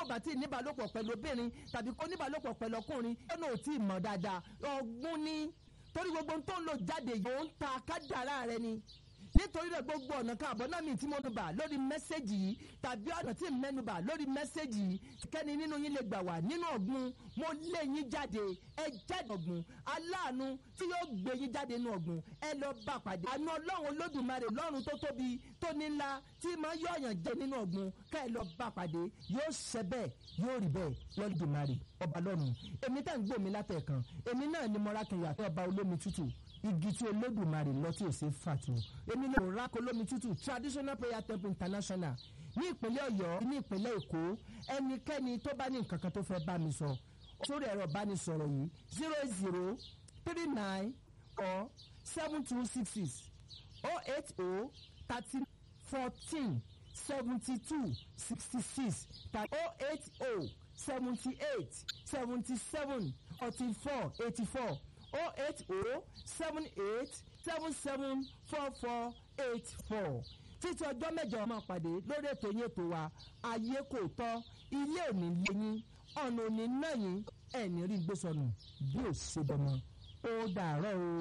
bá ti níbàlòpọ̀ pẹ̀lú obìnrin tàbí kó níbàlòpọ̀ pẹ̀lú ọkùnrin ọ̀nà ò tí ì mọ̀ dáadáa ọgbọ́n ní torí gbogbo ohun tó ń lò jáde yìí ó ń ta kádàrá rẹ ni nítorí rẹ gbogbo ọ̀nà káàbọ̀ náà mi tí mo nù bà lórí mẹ́sẹ̀gì yìí tàbí ọ̀nà tí mẹ́nu bà lórí mẹ́sẹ̀gì yìí kẹ́ni nínú yín lè gbà wá nínú ọ̀gbun mo lé yín jáde ẹ jáde ọ̀gbun aláàánú tí yóò gbé yín jáde nínú ọ̀gbun ẹ lọ bá pàdé àánú ọlọ́run olódùmarè lọ́run tó tóbi tó ní ńlá tí máa yọ ọ̀yàn jẹ nínú ọ̀gbun ká ẹ lọ bá pàdé yóò ṣẹ bẹ́ẹ̀ yóò rí bẹ́ẹ̀ lọ́dùmarè ọba lọ́run èmi tá ń gbòmí látẹ̀kan èmi náà ni mọ́rákìnyà ọba olómi tútù igi tí olódùmarè lọ tí ò ṣe fàtó èmi lè rà kólómi tútù traditional prayer temple international ní ìpínlẹ̀ ọ̀yọ́ ní ìpínlẹ̀ èkó ẹnikẹ́ni tó bá ní nǹkan kan tó fẹ́ bá mi sọ sórí ẹ̀rọ ìbánisọ̀rọ̀ yìí zero eight zero three nine four seven two six six oh eight oh thirty fourteen seventy two sixty six tàbí oh eight oh seventy eight seventy seven forty four eighty four oh eight oh seven eight seven seven four four eight four títí ọjọ́ mẹ́jọ máa pàdé lórí ètò yín ètò wa ayé kò tọ́ ilé òní lẹ́yìn ọ̀nà òní náà yín ẹ̀ní rí gbé sọnù bí ò ṣe bọ́mọ ó dàárọ̀ o.